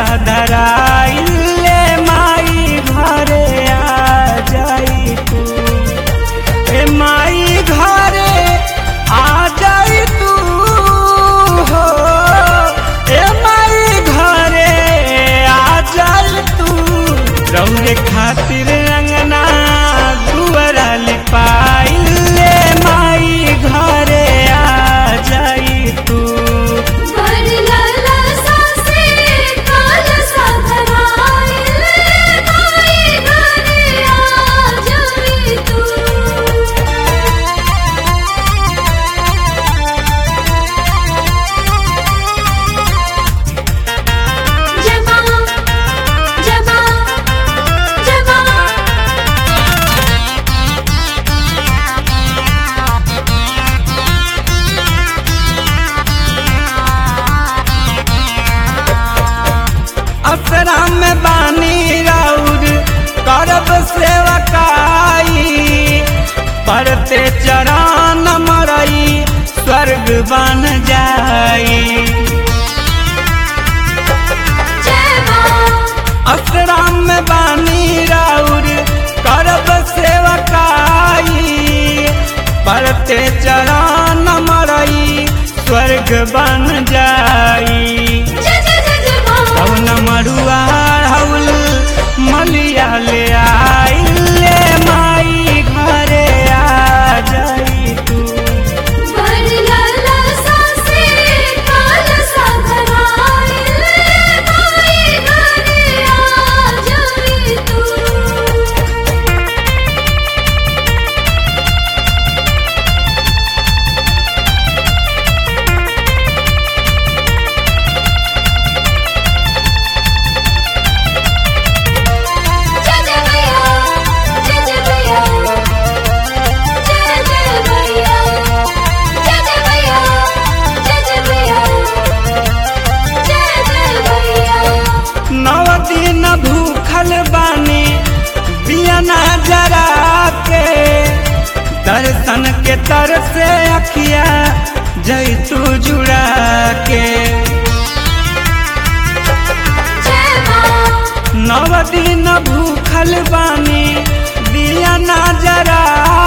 धराइले माई घरे आ जाई तू ए माई घरे आ जाई तू हो ए माई घरे आ जाई तू रौरे खातिर अंगना दुआरा ले पाइले माई घरे आ जाई तू वरलाला सासे काल साधराइले माई घरे आ जाई तू जमा जमा जमा असरा में बानी राउर करब सेवकाई पड़ते चरण मरई स्वर्ग बन जाई जय मां असरा में बानी राउर करब सेवकाई पड़ते चरण मरई स्वर्ग बन जाई जय जय जय जय मां कौन मरुआ हउल मलिया ले आइले माई घरे आ जाई तू वरलाला सासे काल साधराइले माई घरे आ जाई तू जय जय भैया जय जय भैया जय जय भैया जय जय भैया जय जय भैया जय जय भैया नव दिन भूखल बानी बियना जरा के दर्शन के तर से अखिया जैतू जुड़ा के जय मां नव दिन भूखल बानी बियना जरा